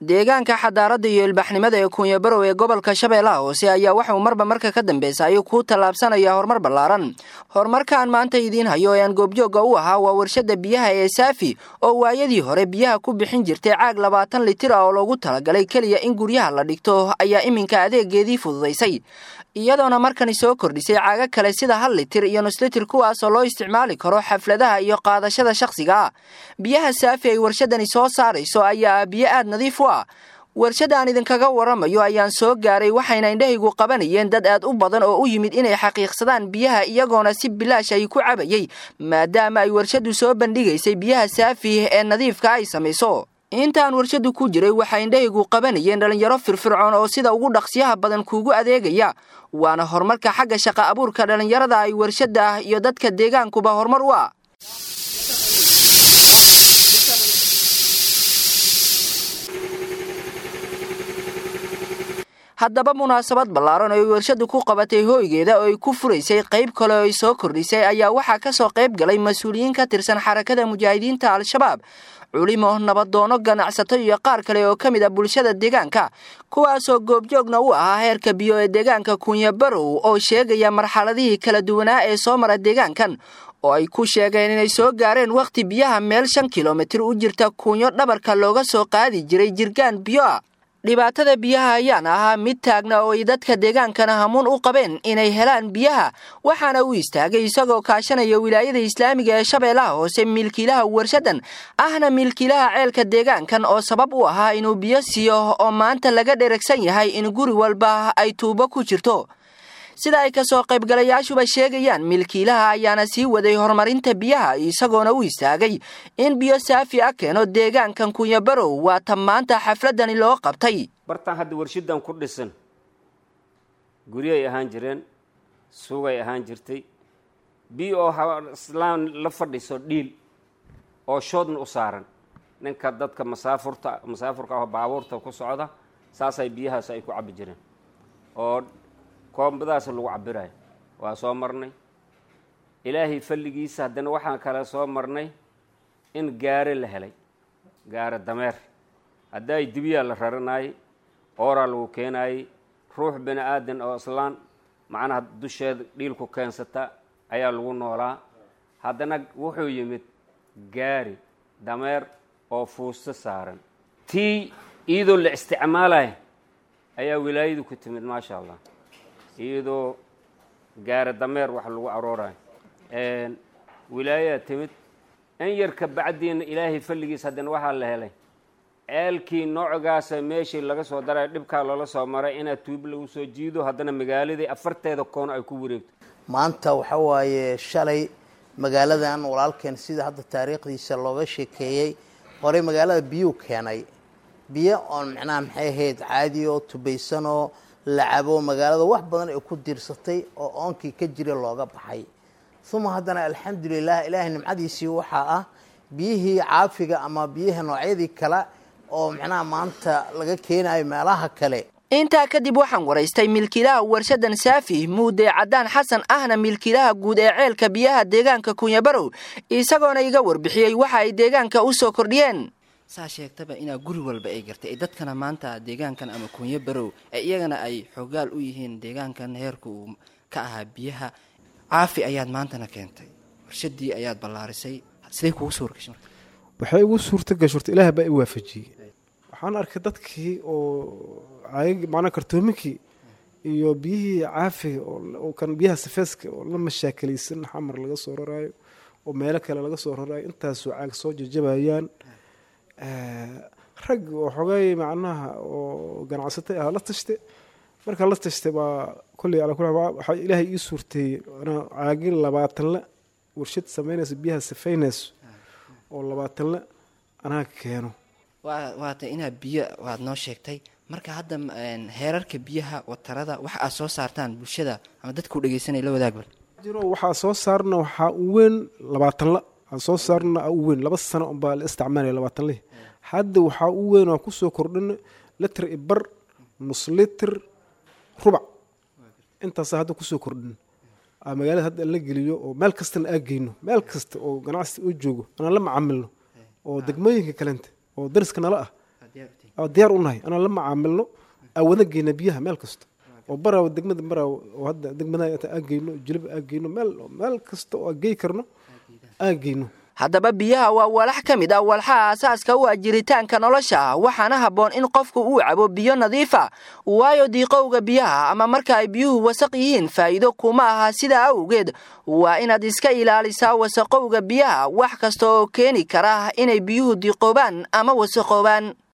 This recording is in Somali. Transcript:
deegaanka xadaaradda iyo ilbaxnimada ee kuunyabarow ee gobolka shabeellaha hoose ayaa waxauu marba marka ka dambeysa ayuu ku tallaabsanaya horumar ballaaran horumarkaan maanta idiin hayo ee aan goobjoogga u ahaa waa warshadda biyaha ee saafi oo waayadii hore biyaha ku bixin jirtay caag labaatan litir ah oo loogu talagalay keliya in guryaha la dhigto ayaa iminka adeegeedii fududaysay iyadoona markani soo kordhisay caaga kale sida hal litir iyo nuslitir kuwaasoo loo isticmaali karo xafladaha iyo qaadashada shakhsiga ah biyaha saafi ay warshadani soo saarayso ayaa ah biyo aad nadiif u ah warshadda aan idinkaga waramayo ayaan soo gaaray waxayna indhahaygu qabanayeen dad aad u badan oo u yimid inay xaqiiqsadaan biyaha iyagoona si bilaash ay ku cabayay maadaama ay warshaddu soo bandhigaysay biyaha saafi ee nadiifka ay samayso intaan warshaddu ku jiray waxaa indhahaygu qabanayeen dhallinyaro firfircoon oo sida ugu dhaqsiyaha badan kuugu adeegaya waana horumarka xagga shaqa abuurka dhallinyarada ay warshadda ah iyo dadka deegaankuba horumar u ah haddaba munaasabad ballaaran oo ay warshaddu ku qabatay hooygeeda oo ay ku furaysay qayb kale oo ay soo kordhisay ayaa waxaa ka soo qayb galay mas-uuliyiin ka tirsan xarakada mujaahidiinta al-shabaab culimo nabadoono ganacsato iyo qaar kale oo ka mid a bulshada deegaanka kuwaasoo goobjoogna u ahaa heerka biyo ee deegaanka kunyabarow oo sheegaya marxaladihii kala duwanaa ee soo mara deegaankan oo ay ku sheegeen inay soo gaareen wakhti biyaha meel shan kilomitir u jirta kunyo dhabarka looga soo qaadi jiray jirgaan biyo ah dhibaatada biyaha ayaana ahaa mid taagna oo ay dadka deegaankana hamuun u qabeen inay helaan biyaha waxaana uu istaagay isagoo kaashanaya wilaayada islaamiga ee shabeellaha hoose milkiilaha warshaddan ahna milkiilaha ceelka deegaankan oo sabab u ahaa inuu biyo siiyo oo maanta laga dheragsan yahay in guri walba ay tuubo ku jirto sida ay kasoo qaybgalayaashuba sheegayaan milkiilaha ayaana sii waday horumarinta biyaha isagoona u istaagay in biyo saafi a keeno deegaankan kunyabarow waa ta maanta xafladani loo qabtay bartaan hadda warshadan ku dhisan guryay ahaan jireen suugay ahaan jirtay biyo oo islaan la fadhiso dhiil oo shoodna u saaran ninka dadka masaafurta masaafurka ah baabuurta ku socda saasay biyahaas ay ku cabbi jireen oo koombadaas lagu cabirayo waa soo marnay ilaahay falligiisa haddana waxaan kale soo marnay in gaare la helay gaare dameer haddaay dibiyaa la raranaayey ooraa lagu keenaayey ruux bini aadan oo islaan macnaha dusheeda dhiilku keensata ayaa lagu noolaa haddana wuxuu yimid gaari dameer oo fuusto saaran tii iyadoo la isticmaalaya ayaa wilaayadu ku timid maasha allah iyadoo gaara dameer wax lagu aroorayo wilaayaa timid in yarka bacdiina ilaahay falligiis haddana waxaa la helay ceelkii noocogaasa meeshii laga soo daray dhibkaa loola soo maray inaad tuub lagu soo jiido haddana magaaladii afarteeda koono ay ku wareegto maanta waxa waaye shalay magaaladan walaalkeen sida hadda taariikhdiisa looga sheekeeyey horey magaalada biyuu keenay biyo oon macnaha maxay ahayd caadi oo tubaysanoo lacabo magaalada wax badan ay ku diirsatay oo oonkii ka jira looga baxay uma haddana alxamdulilah ilaahay nimcadiisii waxaa ah biyihii caafiga ama biyaha noocyadii kale oo macnaha maanta laga keenayo meelaha kale intaa kadib waxaan waraystay milkiilaha warshaddan saafi muude caddaan xasan ahna milkiilaha guud ee ceelka biyaha deegaanka kunyabarow isagoona iga warbixiyey waxa ay deegaanka u soo kordhiyeen saa sheegtaba inaa guri walba ay gartay ee dadkana maanta deegaankan ama kunyo barow ee iyagana ay xoogaal u yihiin deegaankan heerka uu ka ahaa biyaha caafi ayaad maantana keentay warshadii ayaad ballaarisay siday kugu soo wargashay marka waxay igu suurta gashurta ilaah baa i waafajiyey waxaan arkay dadkii oo caag macnaa kartoominkii iyo biyihii caafiga oo kan biyaha safeeska oo la mashaakilaysan xamar laga soo raraayo oo meelo kale laga soo raraayo intaasoo caag soo jajabayaan rag oo xogay macnaha oo ganacsatay ah la tashte markaa la tashtay baa kolley ala kula waxaa ilaahay ii suurteeyey caagin labaatanle warshad samaynayso biyaha safaynayso oo labaatanle anaa keeno waata inaad biyo waad noo sheegtay marka hadda heerarka biyaha watarada waxa aad soo saartaan bulshada ama dadka u dhegeysanaya la wadaagba jiro waxaa soo saarna waxaa u weyn labaatanla aan soo saarna u weyn laba sano unbaa la isticmaalaya labaatanlihi hadda waxaa u weyn aan kusoo kordhina litr i bar nus litr rubac intaasa hadda kusoo kordhin magaalada hadda la geliyo oo meel kastana aa geyno meel kasta oo ganacsi u joogo anaan la macamilno oo degmooyinka kalenta oo dariska nala ah diyaar u nahay anaan la macaamilno aawada geyna biyaha meel kasta oo baraaw degmada baraaw oo hadda degmada aageyno jilib aageyno meel meel kasta oo gey karno aageyno haddaba biyaha waa walax ka mid ah walxaha asaaska u ah jiritaanka nolosha waxaana habboon in qofku uu cabo biyo nadiifa waayo diiqowga biyaha ama marka ay biyuhu wasaq yihiin faa'iido kuma aha sidaa awgeed waa inaad iska ilaalisaa wasaqowga biyaha wax kasta oo keeni kara inay biyuhu diiqoobaan ama wasaqoobaan